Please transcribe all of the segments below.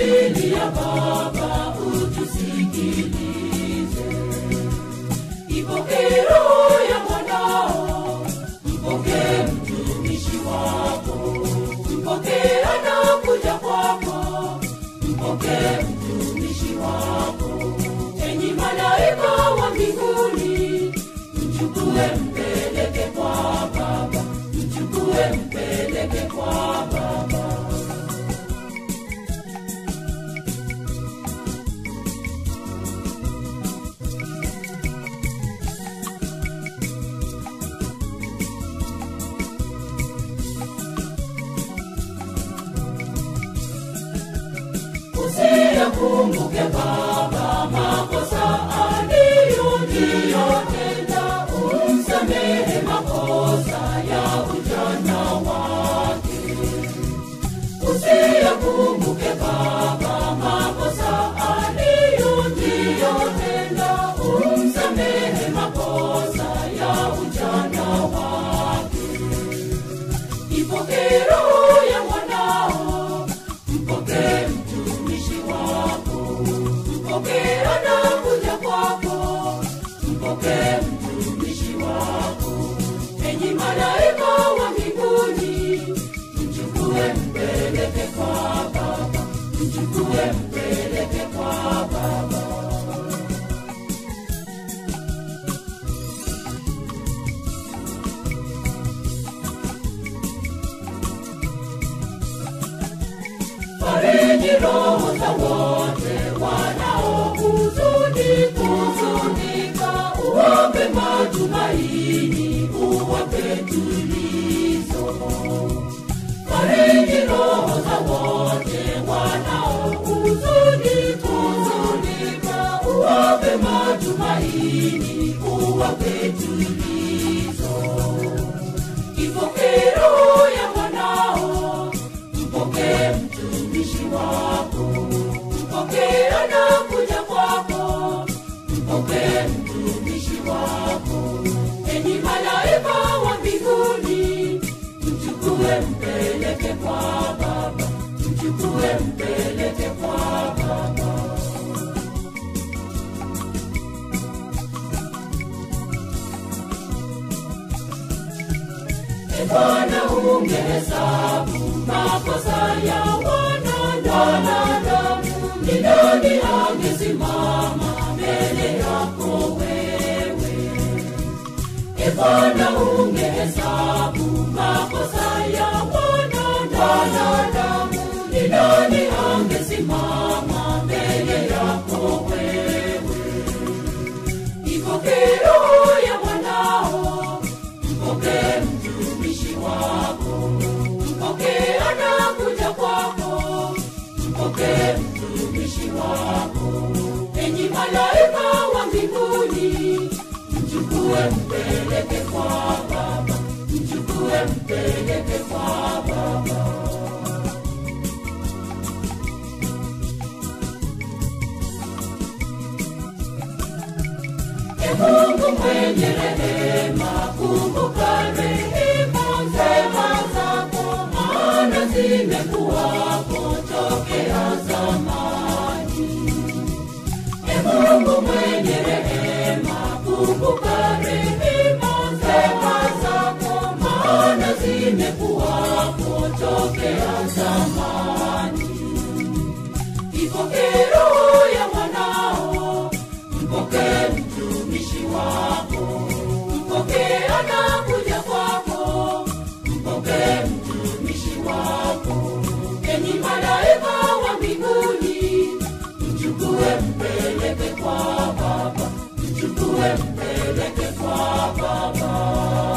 tunakulilia Baba, utusikilize. Ipokee roho ya mwanao, mpokee mtumishi wako, mpokee anakuja kwako, mpokee mtumishi wako. Enyi malaika wa mbinguni, mchukue mpeleke kwa Baba, mchukue mpeleke kwa Baba. usiyakumbuke Baba makosa aliyotenda, umsamehe makosa ya ujana wake. Usiyakumbuke Baba makosa aliyotenda, umsamehe makosa ya ujana wake. Ipokee roho ya mwanao, mpokee mtumishi wako, mpokee anakuja kwako, mpokee mtumishi wako. Enyi malaika wa mbinguni, mchukue mpeleke kwa Baba, mchukue mpeleke kwa Baba. fariji roho za wote wanaohuzuni kuzunika, uwape matumaini, uwape tulizo. Fariji roho za wote wanaohuzuni kuzunika, uwape matumaini, uwape tulizo. Ipokee roho ya mwanao, mpokee mtumishi wako, mpokee anakuja kwako, mpokee mtumishi wako. Enyi malaika wa mbinguni, mchukue mpeleke kwa Baba, mchukue mpeleke kwa Baba. E Bwana, ungehesabu makosa ya wanadamu, ni nani angesimama mbele yako wewe? E Bwana, ungehesabu makosa ya wanadamu, ni nani angesimama mbele yako wewe? Ipokee roho ya mwanao, mpokee mtumishi wako, mpokee anakuja kwako, mpokee mtumishi wako. Enyi malaika wa mbinguni, mchukue mpeleke kwa Baba, mchukue mpeleke kwa Baba. E Mungu mwenye rehema, kumbuka rehema njema zako, maana zimekuwako tokea zamani. E Mungu mwenye rehema, kumbuka rehema njema zako, maana zimekuwako tokea zamani. Ipokee roho ya mwanao, mpokee mtumishi wako, mpokee anakuja kwako, mpokee mtumishi wako. Enyi malaika wa mbinguni, mchukue mpeleke kwa Baba, mchukue mpeleke kwa Baba.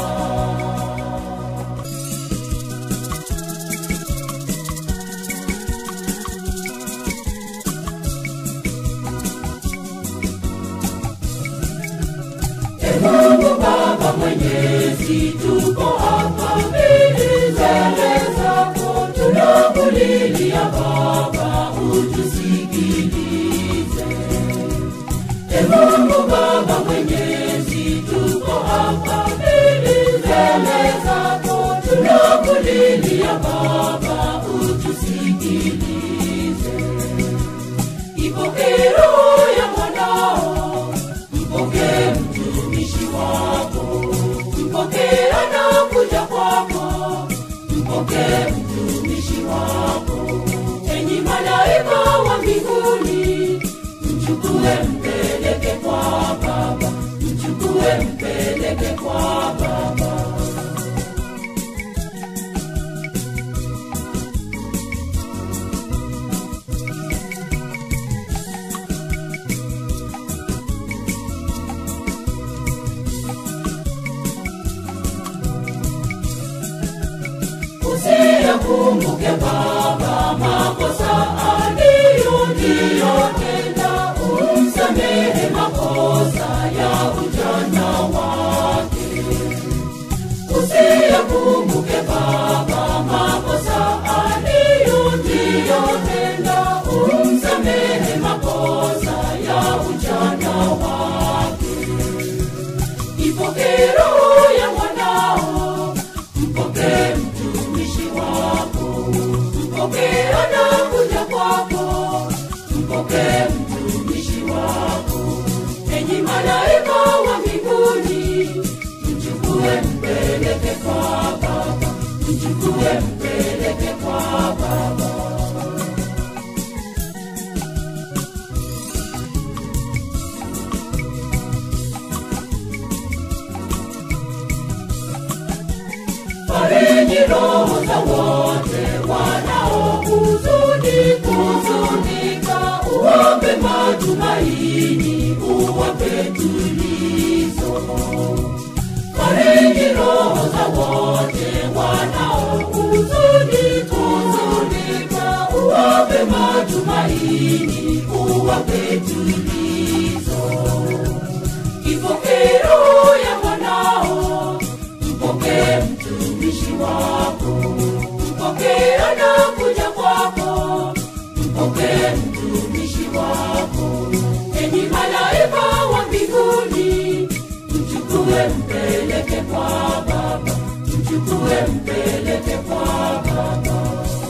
E Mungu Baba Mwenyezi, tuko hapa mbele zako, tunakulilia Baba, utusikilize. E Mungu Baba Mwenyezi, tuko hapa mbele zako, tunakulilia Baba, utusikilize. mtumishi wako enyi malaika wa mbinguni mchukue mpeleke kwa baba mchukue mpeleke kwa baba usiyakumbuke baba makosa aliyotenda umsamehe makosa ya ujana wake usiyakumbuke baba makosa aliyotenda umsamehe makosa ya ujana wake ipokee roho ya mwanao mpokee mtumishi wako mpokee anakuja kwako mpokee mtumishi wako enyi malaika wa mbinguni mchukue mpeleke kwa baba mchukue mpeleke kwa baba fariji roho za wote wanaohuzuni kuzunika uwape matumaini uwape tulizo fariji roho za wote wanaohuzuni kuzunika uwape matumaini uwape tulizo ipokee roho ya mwanao mpokee mtumishi wako mpokee anakuja kwako mpokee mtumishi wako enyi malaika wa mbinguni mchukue mpeleke kwa baba mchukue mpeleke kwa baba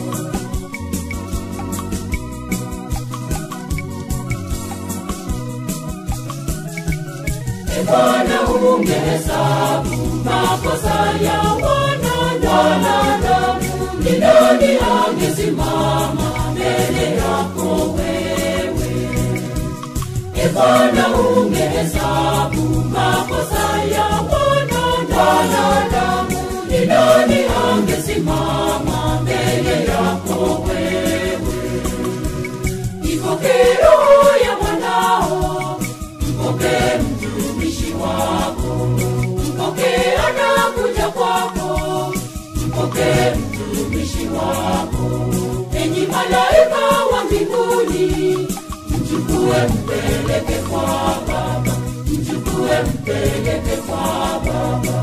E Bwana ungehesabu makosa ya wanadamu, ni nani angesimama mbele yako wewe? E Bwana ungehesabu makosa ya wanadamu, ni nani angesimama mbele yako wewe? Ipokee roho ya mwanao mpokee mtumishi wako mpokee anakuja kwako mpokee mtumishi wako enyi malaika wa mbinguni mchukue mpeleke kwa baba mchukue mpeleke kwa baba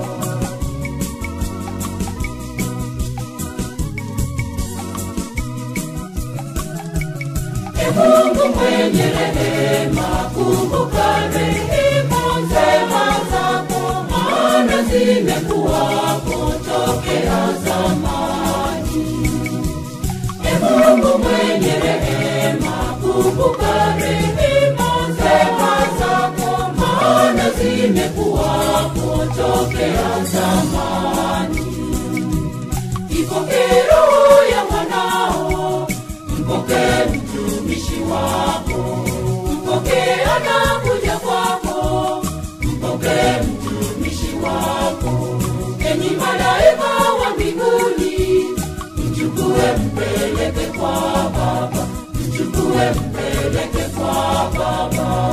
E Mungu mwenye rehema, kumbuka rehema njema zako, maana zimekuwako tokea zamani. E Mungu mwenye rehema, kumbuka rehema njema zako, maana zimekuwako tokea zamani. Ipokee roho ya mwanao mpokee mtumishi wako mpokee anakuja kwako mpokee mtumishi wako enyi malaika wa mbinguni mchukue mpeleke kwa baba mchukue mpeleke kwa baba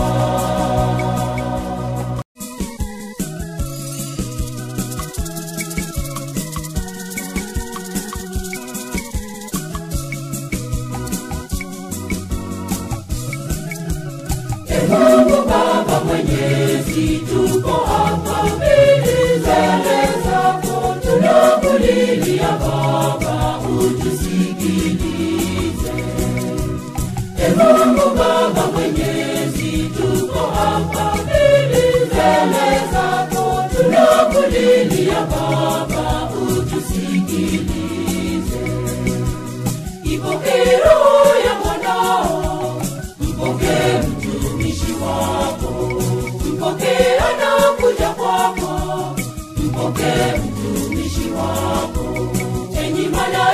E Mungu Baba Mwenyezi, tuko hapa mbele zako, tunakulilia Baba, utusikilize. E Mungu Baba Mwenyezi, tuko hapa mbele zako, tunakulilia Baba, utusikilize. Ipokee roho ya mwanao mpokee mtumishi wako mpokee anakuja kwako mpokee mtumishi wako enyi mala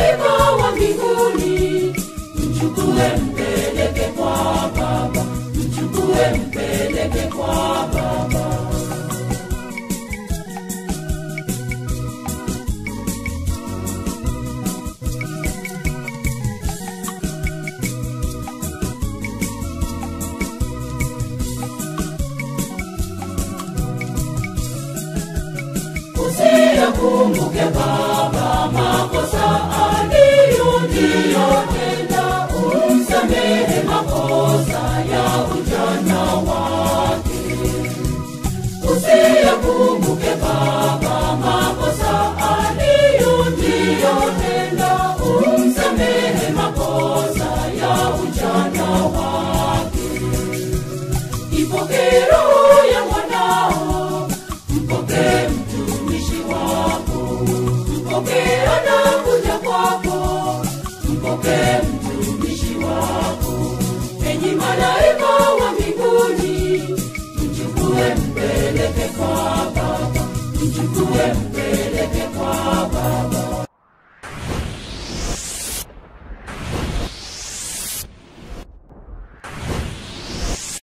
mbinguni mchukue mpeleke kwa baba mchukue mpeleke kwa baba usiyakumbuke baba makosa aliyotenda umsamehe makosa ya ujana wake usiyakumbuke baba makosa aliyotenda umsamehe makosa ya ujana wake ipokee roho ya mwanao mpokee mtumishi wako mpokee anakuja kwako mpokee